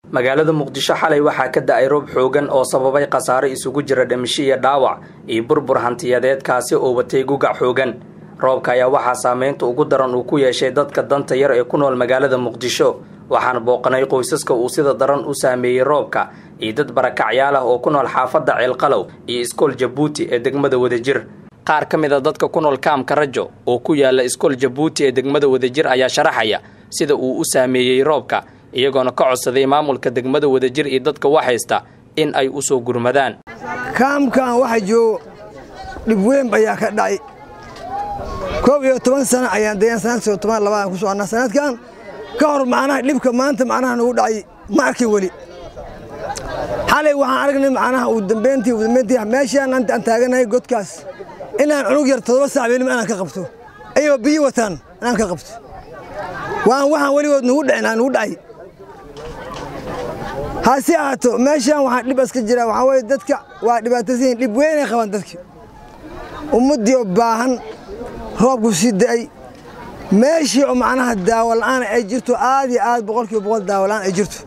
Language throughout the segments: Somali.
magaalada muqdisho xalay waxaa ka da-ay roob xoogan oo sababay khasaaro isugu jira dhimisho iyo dhaawac iyo burbur hantiyadeed kaasi oo watay gugac xoogan roobka ayaa waxaa saameynta ugu daran uu ku yeeshay dadka danta yar ee ku nool magaalada muqdisho waxaana booqanay qoysaska uu sida daran u saameeyey roobka iyo dad barakacyaal ah oo ku nool xaafadda ceelqalow iyo iskool jabuuti ee degmada wadajir qaar ka mid a dadka ku nool kaamka rajo oo ku yaala iskool jabuuti ee degmada wadajir ayaa sharaxaya sida uu u saameeyey roobka iyagoona ka codsaday maamulka degmada wadajir iyo dadka waxhaysta in ay u soo gurmadaan kaamkan waxa joogo dhib weyn ayaa ka dhacay koob iyo toban sano ayaan dayan sanadkii toban labaan ku soconnaa sanadkan ka hor macnaha dhibka maanta macnaha nagu dhacay ma arkin weli xalay waxaan aragnay macnaha uu dambeyntii uu dambeyntii meeshaan aan taaganahay godkaas inaan cunug yar toddoba saac weelima inaan ka qabto ayagoo biyo wataan inaan ka qabto waan waxaan weligood nugu dhicin aan nugu dhacay hase ahaato meeshaan waxaa dhib iska jira waxaa weye dadka waa dhibaataysan dhib weynay qabaan dadki ummaddii oo baahan roobku sii da'ay meeshii oo macnaha daawo la'aan ay jirto aad iyo aad boqolkiiba boqol daawo la'aan ay jirto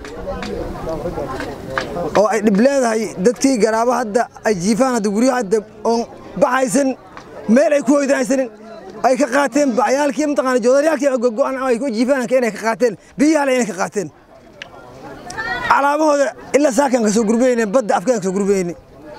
oo ay dhib leedahay dadkii garaabo hadda ay jiifaan hadda guryo hadda oon baxaysan meel ay ku hoydahaysanin ay ka qaateen bacyaalkii mataqaana joodaryaalkii gogo'an ay ku jiifaan inay ka qaateen biyaha inay ka qaateen calaamahooda ilaa saakaan ka soo gurbayne badda afkaan ka soo gurbayne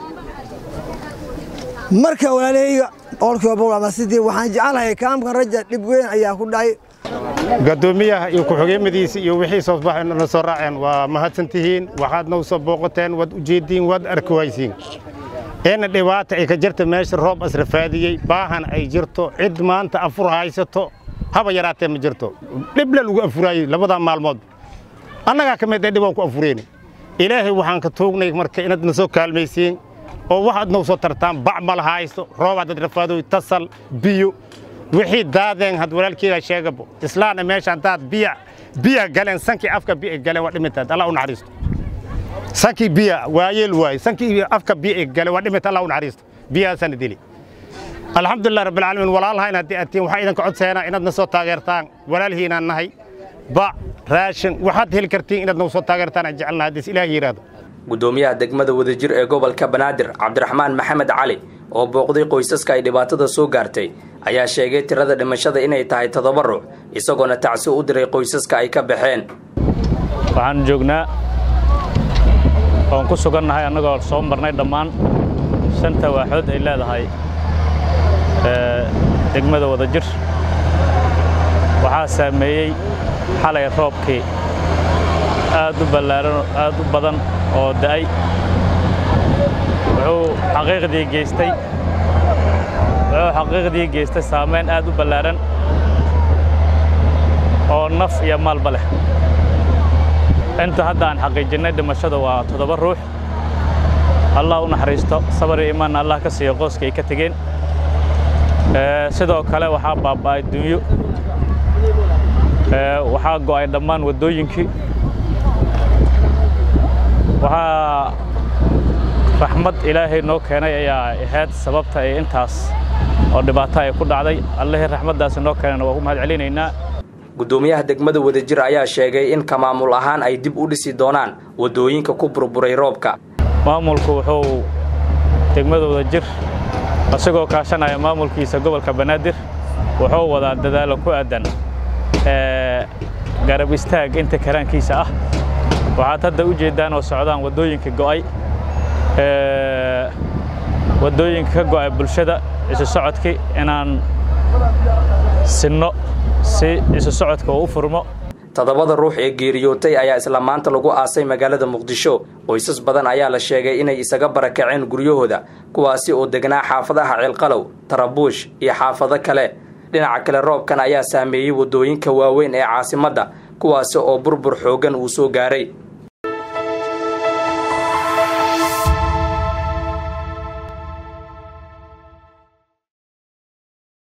marka walaalahayga boqolkiiba boqol ama sidii waxaan jecelahay kaamkan raja dhib weyn ayaa ku dhacay gadoomiyaha iyo ku-xigeenmadiisa iyo wixii soo baxayna soo raaceen waa mahadsan tihiin waxaadna u soo booqateen waad ujeeddiin waad arki waysiin eena dhibaata ay ka jirta meesha roob asrafaadiyey baahan ay jirto cid maanta afur haysato haba yaraatee ma jirto dhibla lagu afuraayey labadaa maalmood annagaa ka mid ee dhibaan ku afureyna ilaahay waxaan ka tuugnay marka inaad na soo kaalmaysiin oo waxaad noo soo tartaan bac ma lahaysto roobaad dad rafaadoy tasal biyo wixii daadeen had walaalkeyga sheegabo islaana meesha haddaad biya biya galeen sankii afka biya galeen waa dhimintaad allah u naxariisto sankii biya waayeel waaye sankii afka biya galeen waa dhimita allah u naxariisto biyahaasana dili alxamdulilah rabbilcaalamiin walaalhayn haddii aad tihiin waxaa idinka codseena inaad na soo taageertaan walaalhiinaan nahay bac raashin waxaad heli kartiin inaad nagu soo taageertaan aan jecelnaha haddiis ilaah yidhaahdo gudoomiyaha degmada wadajir ee gobolka banaadir cabdiraxmaan maxamed cali oo booqday qoysaska ay dhibaatada soo gaartay ayaa sheegay tirada dhimashada inay tahay toddoba ruux isagoona tacsi u diray qoysaska ay ka baxeen waxaan joognaa oon ku sugannahay annagoo soo marnay dhammaan shanta waaxood ay leedahay degmada wadajir waxaa saameeyey xalay roobkii aad u ballaaran aad u badan oo da'ay wuxuu xaqiiqdii geystay wuxuu xaqiiqdii geystay saamayn aad u ballaaran oo naf iyo maalba leh inta hadda aan xaqiijinnay dhimashada waa toddoba ruux allah u naxariisto sabar iyo imaanna allah ka siiyo qooska ay ka tegeen sidoo kale waxaa baaba'ay dunyo waxaa go'ay dhammaan waddooyinkii waxaa raxmad ilaahay noo keenay ayaa ahayd sababta ay intaas oo dhibaato ay ku dhacday allihii raxmaddaasi noo keenayna waa ku mahad celinaynaa gudoomiyaha degmada wadajir ayaa sheegay in ka maamul ahaan ay dib u dhisi doonaan waddooyinka ku burburay roobka maamulku wuxuu degmada wadajir isagoo kaashanaya maamulkiisa gobolka banaadir wuxuu wadaa dadaalo ku aadan garab istaag inta karaankiisa ah waxaad hadda u jeeddaan oo socdaan waddooyinka go'ay waddooyinka ka go'ay bulshada isu socodkii inaan sinno si isu socodka uu u furmo toddobada ruux ee geeriyootay ayaa isla maanta lagu aasay magaalada muqdisho qoysas badan ayaa la sheegay inay isaga barakaceen guryahooda kuwaasi oo degnaa xaafadaha ceelqalow tarabuush iyo xaafado kale dhinaca kale roobkan ayaa saameeyey waddooyinka waaweyn ee caasimadda kuwaasi oo burbur xooggan uu soo gaaray